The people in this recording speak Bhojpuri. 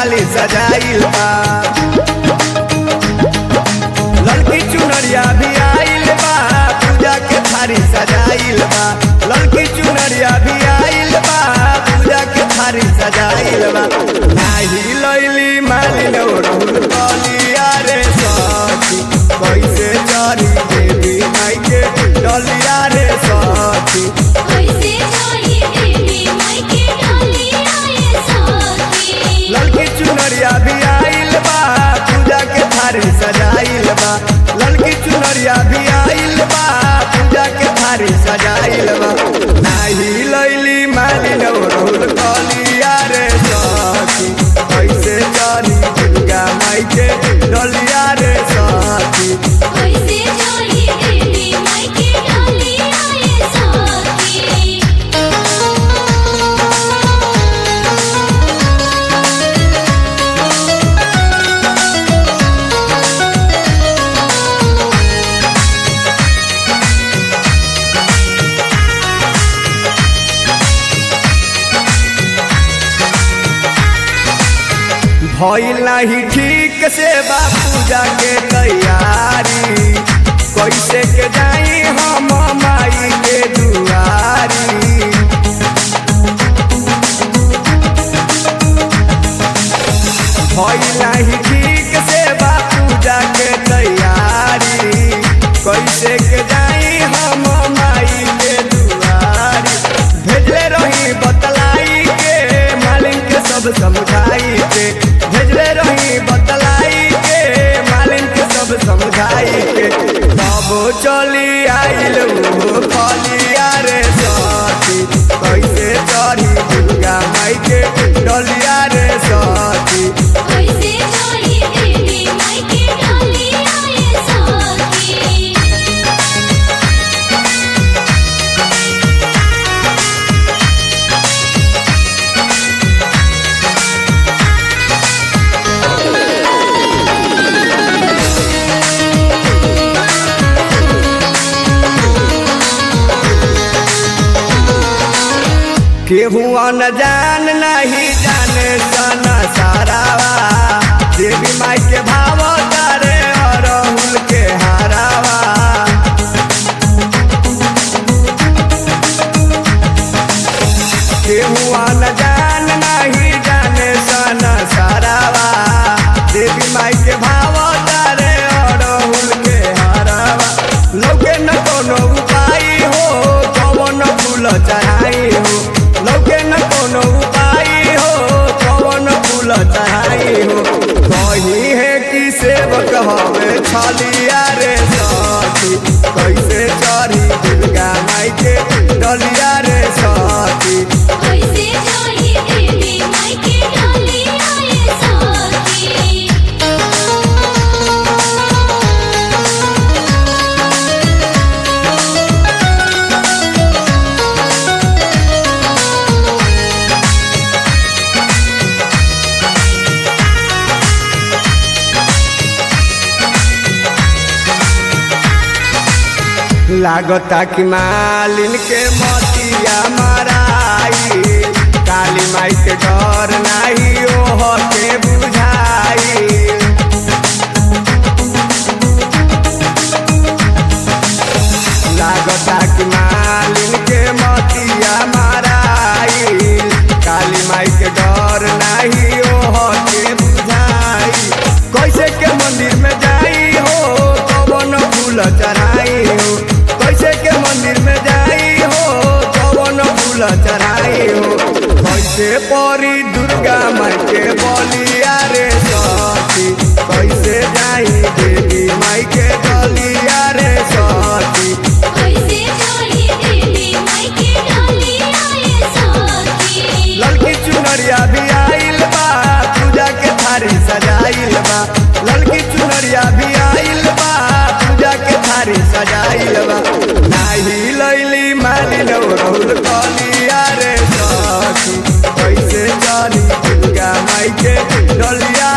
थाली सजाइल बा लड़की चुनरिया भी आइल बा पूजा के थारी सजाइल बा लड़की चुनरिया भी आइल बा पूजा के थारी सजाइल बा नाही लैली मालिन राहुल कलिया रे सखी कैसे चढ़ी देवी माई के डलिया रे सखी कैसे चढ़ी देवी माई के डलिया ये सखी लड़की चुनरिया भी आइल बा पूजा के थारी सजाइल बा लड़की चुनरिया भी आइल बा पूजा के थारी सजाइल बा नाही लैली मालिन राहुल कलिया रे सखी कैसे चढ़ी दुर्गा माई के डलिया रे सखी कैसे चढ़ी देवी माई के डलिया ये सखी भइल नाही ठीक से बा पूजा के तैयारी कैसे के जाई हम माई के दुआरी भइल नाही ठीक से बा पूजा के तैयारी कैसे के जाई हम माई के दुआरी भेजले रही बतलाई के मालिन के सब समझाई के भेजले रही बतलाई के मालिन के सब समझाई के तब चली आइल वो फलिया रे सखी कैसे चढ़ी दुर्गा माई के डलिया रे सखी कैसे चढ़ी देवी माई के डलिया ये सखी केहू न जान नहीं जाने सना सारावा देवी माई के भाव तारे अरहुल के हारावा केहू न जान नहीं जाने सना सारावा देवी माई के भाव तारे अरहुल के हारावा लौके न कोनो उपाय हो कवन फूल चढ़ाई हो लौके न कोनो उपाय हो कवन फूल चढ़ाई हो कही है कि सेवक हवे छलिया रे सखी कैसे चढ़ी दुर्गा माई के डलिया रे सखी कैसे चढ़ी देवी माई के डलिया ये सखी लागता कि मालिन के मतिया मराई काली माई के डर नाही ओह के बुझाई लागता कि मालिन के मतिया मराई काली माई के डर नाही ओह के बुझाई कैसे के मंदिर में जाई हो कवन फूल चढ़ाई हो कैसे के मंदिर में जाई हो कवन फूल चढ़ाई हो कैसे परी दुर्गा माई के बलिया रे सखी कैसे जाई देवी माई के डलिया रे सखी कैसे चढ़ी देवी माई के डलिया ये सखी लड़की चुनरिया भी आइल बा पूजा के थारी सजाइल बा लड़की चुनरिया भी आइल बा पूजा के थारी सजाइल बा नाही लैली मालिन राहुल कलिया रे सखी कैसे चली दुर्गा माई के डलिया